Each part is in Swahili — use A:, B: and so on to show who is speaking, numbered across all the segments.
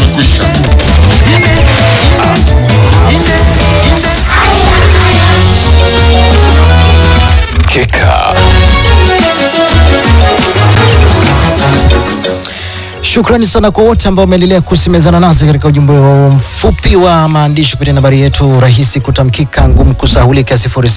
A: imekwisha.
B: Mkeka.
C: Shukrani sana kwa wote ambao wameendelea kusemezana nasi katika ujumbe huu mfupi wa maandishi kupitia nambari yetu rahisi kutamkika, ngumu kusahulika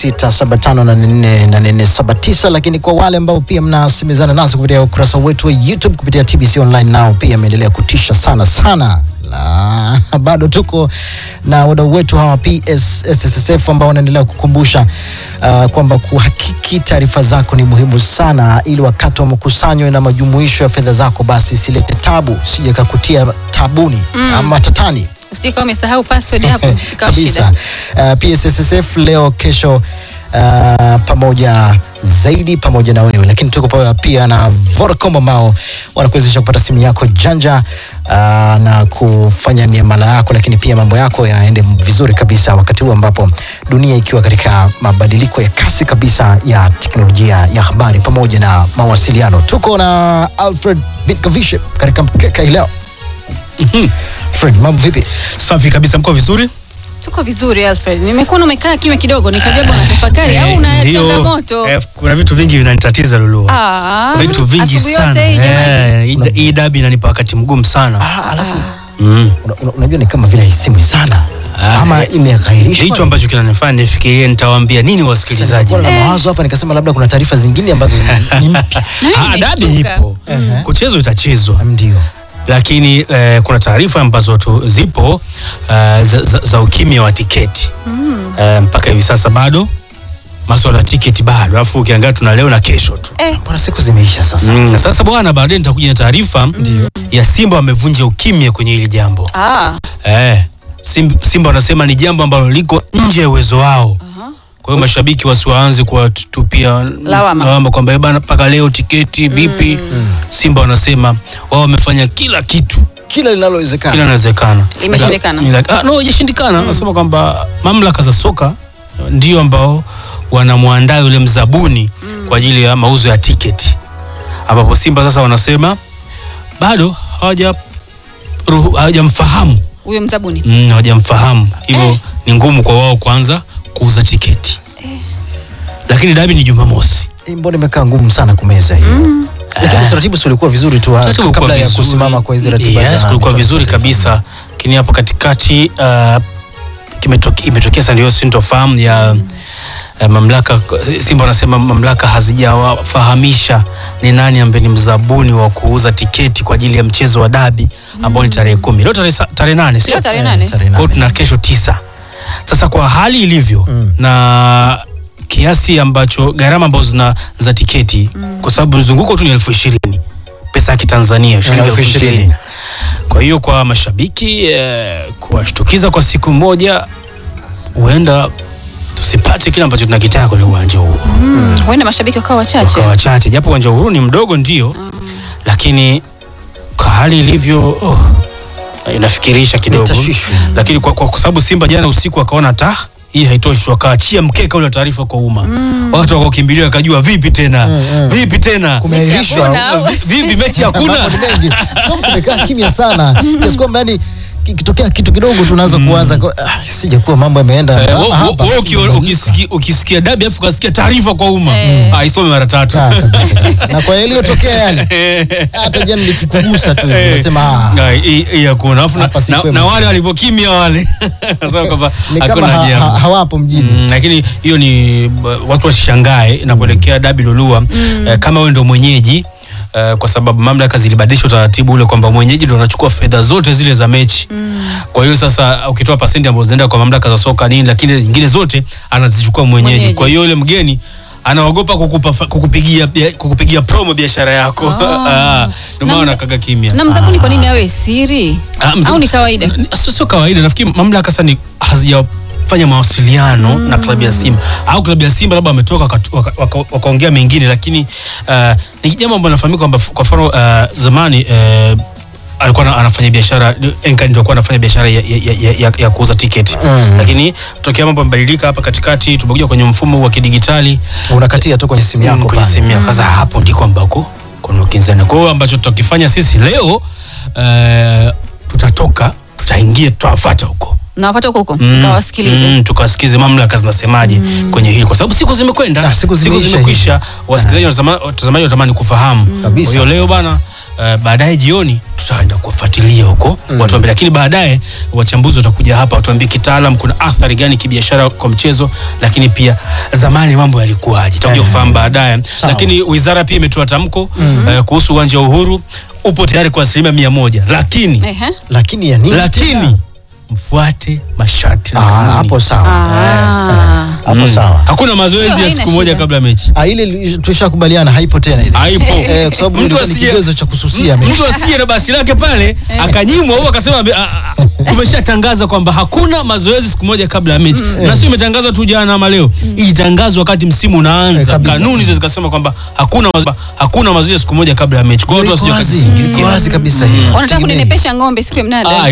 C: 0675448479. Lakini kwa wale ambao pia mnasemezana nasi kupitia ukurasa wetu wa YouTube kupitia TBC Online, nao pia ameendelea kutisha sana sana la, bado tuko na wadau wetu hawa PS SSSF ambao wanaendelea kukumbusha uh, kwamba kuhakiki taarifa zako ni muhimu sana, ili wakati wa makusanyo na majumuisho ya fedha zako basi silete tabu, sije kakutia tabuni ama tatani
D: Usije kama umesahau password hapo ikawa
C: kabisa.
D: shida.
C: Uh, PSSSF leo kesho uh, pamoja zaidi pamoja na wewe, lakini tuko pamoja pia na Vodacom ambao wanakuwezesha kupata simu yako janja uh, na kufanya miamala yako, lakini pia mambo yako yaende vizuri kabisa, wakati huu ambapo dunia ikiwa katika mabadiliko ya kasi kabisa ya teknolojia ya habari pamoja na mawasiliano. Tuko na Alfred Binkavishe katika mkeka hii leo. Fred, mambo vipi?
E: Safi kabisa, mko vizuri?
D: Tuko vizuri Alfred. Nimekuona umekaa kimya kidogo nikajua bwana tafakari au una
E: ndio,
D: changamoto.
E: eh, kuna vitu vingi vinanitatiza Lulu.
D: Ah,
E: vitu vingi
D: asubuhi
E: sana.
D: yote hii jamani.
E: Eh, hii- hii dabi inanipa wakati mgumu sana.
C: Ah, alafu
E: Mm.
C: una, una, unajua ni kama vile haisemwi sana
E: Ah,
C: ama imeghairishwa.
E: Hicho ambacho kinanifanya nifikirie nitawaambia nini
C: Sasa
E: wasikilizaji.
C: nilikuwa na mawazo hapa nikasema labda kuna taarifa zingine ambazo zi- ni mpya.
D: Na mimi
E: Ah, dabi
D: nimeshtuka.
E: ipo.
C: Ehe.
E: Kuchezwa itachezwa.
C: Ndio.
E: lakini eh, kuna taarifa ambazo tu zipo eh, za, za, za ukimya wa tiketi eh, mpaka hivi sasa bado maswala ya tiketi bado, alafu ukiangalia tuna leo na kesho tu.
D: Eh,
C: Mbona siku zimeisha sasa?
E: Mm, sasa bwana, baadaye nitakuja na taarifa ya Simba wamevunja ukimya kwenye hili jambo
D: ah,
E: eh, Simba, Simba wanasema ni jambo ambalo liko nje ya uwezo wao. Kwa hiyo mashabiki wasiwaanze kuwatupia
D: Lawama.
E: kwamba "Eh bana, mpaka leo tiketi vipi? Simba wanasema wao wamefanya kila kitu
C: Kila linalowezekana.
E: kila inawezekana.
D: Imeshindikana.
E: Ila- ah, no, haijashindikana. Nasema kwamba mamlaka za soka ndio ambao wanamwandaa yule mzabuni kwa ajili ya mauzo ya tiketi, ambapo Simba sasa wanasema bado hawaja ruhu- hawajamfahamu
D: huyo mzabuni.
E: mm, hawajamfahamu hivyo ni ngumu kwa wao kuanza kuuza tiketi, lakini dabi ni Jumamosi.
C: Eh, Mbona imekaa ngumu sana kumeza hiyo? Lakini utaratibu si ulikuwa vizuri tu ah,
E: Utaratibu ulikuwa
C: kabla ya
E: vizuri.
C: kusimama kwa hizi ratiba
E: yes,
C: za
E: kulikuwa
C: michuano
E: vizuri
C: ya taifa.
E: kabisa lakini hapo katikati uh, kimetoke- imetokea sasa ndio sintofahamu ya uh, mamlaka Simba wanasema mamlaka hazijawafahamisha ni nani ambaye ni mzabuni wa kuuza tiketi kwa ajili ya mchezo wa dabi ambao ni tarehe kumi leo tarehe sa- tarehe nane sio?
D: Leo tarehe
C: Eh,
D: nane.
C: tarehe
E: Kwa hiyo
C: nane.
E: tuna kesho tisa. Sasa kwa hali ilivyo
C: Mm.
E: na kiasi ambacho gharama ambazo zina za tiketi kwa sababu mzunguko tu ni elfu ishirini pesa ya kitanzania shilingi
C: Elfu
E: elfu
C: ishirini.
E: ishirini kwa hiyo kwa mashabiki eh, kuwashtukiza kwa siku moja huenda tusipate kile ambacho tunakitaka kwenye uwanja huo
D: Mm, huenda mashabiki wakawa wachache.
E: kwa wachache japo uwanja huru ni mdogo ndio lakini kwa hali ilivyo oh, inafikirisha kidogo
C: Tashwishwi.
E: lakini kwa, kwa, kwa sababu Simba jana usiku wakaona ta hii haitoshi, wakaachia mkeka ule wa taarifa kwa umma watu wakakimbilia, wakajua vipi tena vipi tena
C: Kumeahirishwa.
D: Mechi hakuna.
E: Vi- vipi mechi hakuna
C: Mambo ni mengi. Sio kumekaa kimya sana. Kiasi kwamba yani kitokea kitu kidogo tunaanza kuanza kwa- ah, sija kuwa mambo yameenda
E: Eh,
C: ama
E: wo- wo-
C: hapa.
E: wewe uki- ukisikia- ukisikia dabi afu ukasikia taarifa kwa umma
D: Eh.
E: ah, isome mara tatu
C: Ah, kabisa, kabisa. Na kwa yaliyotokea yale hata jana nikikugusa tu hivi, nasema ah,
E: Ah, hii- hii hakuna Alafu na-
C: Hapa si
E: na-
C: kwema.
E: na wale walivyokimya wale Nasema kwamba
C: ni kama
E: hakuna
C: ha,
E: jambo.
C: ha, hawapo mjini.
E: Mm, lakini hiyo ni uh, watu wasishangae na kuelekea dabi Lolua eh, kama wewe ndo mwenyeji eh, kwa sababu mamlaka zilibadilisha utaratibu ule kwamba mwenyeji ndo anachukua fedha zote zile za mechi kwa hiyo sasa ukitoa pasenti ambazo zinaenda kwa mamlaka za soka nini lakini nyingine zote anazichukua mwenyeji,
D: Mwenyeji.
E: kwa hiyo yule mgeni anaogopa kukupa, fa- kukupigia, bia- kukupigia promo biashara yako Ah, ndio
D: Na
E: maana
D: mza-
E: kaga kimya
D: Na mzabuni kwa nini awe siri?
E: Ah, mzee-
D: Au ni kawaida?
E: N- Sio sio kawaida. Nafikiri mamlaka sasa ni hazijafanya mawasiliano na klabu ya Simba au klabu ya Simba labda wametoka wakatu- waka- waka- wakaongea mengine, lakini uh, ni jambo ambalo nafahamika kwamba f- kwa mfano uh, zamani uh, alikuwa ana- anafanya biashara Enka ndio alikuwa anafanya biashara ya, ya, ya, ya, ya kuuza tiketi
C: Mm.
E: lakini tokea mambo yamebadilika hapa katikati, tumekuja kwenye mfumo huu wa kidigitali
C: Unakatia tu kwenye simu yako
E: Mm, kwenye
C: pale.
E: simu yako. Sasa hapo ndiko ambako kuna ukinzani. Kwa hiyo ambacho tutakifanya sisi leo uh, tutatoa tutatoka tutaingia tutawafuata huko
D: nawapata huko huko
E: Mm,
D: kawasikilize
E: mm, tukawasikize mamlaka zinasemaje kwenye hili kwa sababu siku zimekwenda
C: Ah, siku zimeisha
E: zimekwisha wasikilizaji watazama- watazamaji wanatamani kufahamu
C: Kabisa.
E: kwa hiyo leo bana Uh, baadaye jioni tutaenda kufuatilia huko watuambie, lakini baadaye wachambuzi watakuja hapa watuambie kitaalam kuna athari gani kibiashara kwa mchezo, lakini pia zamani mambo yalikuwaje, tutakuja kufahamu baadaye. Lakini wizara pia imetoa tamko uh, kuhusu uwanja wa Uhuru upo tayari kwa asilimia mia moja, lakini
D: Ehe.
C: lakini ya nini
E: lakini
C: tena?
E: mfuate masharti na
C: Ah,
E: kanuni.
C: hapo sawa
D: Ah.
C: hapo
E: Mm.
C: sawa
E: Hakuna mazoezi
D: Hiyo
E: ya
D: haina
E: siku moja
D: shida.
E: kabla ya mechi.
C: Ah, ile li- tushakubaliana haipo tena ile
E: Haipo.
C: eh, kwa sababu
E: Mtu
C: ilikuwa ni
E: asiye-
C: kigezo cha kususia mechi.
E: Mtu asiye na basi lake pale akanyimwa au akasema ame- a- a- tumeshatangaza kwamba hakuna mazoezi siku moja kabla ya mechi. Na sio imetangazwa tu jana ama leo. Ilitangazwa wakati msimu
C: Eh,
E: unaanza.
C: kabisa.
E: Kanuni hizo zikasema kwamba hakuna mazo- hakuna mazoezi siku moja kabla ya mechi. Kwa hiyo
C: Iko
E: watu
C: wazi,
E: wasije
C: iko wazi kabisa hiyo.
D: wanataka
C: Tegemei.
D: kuninepesha ng'ombe siku ya mnada
E: Ah,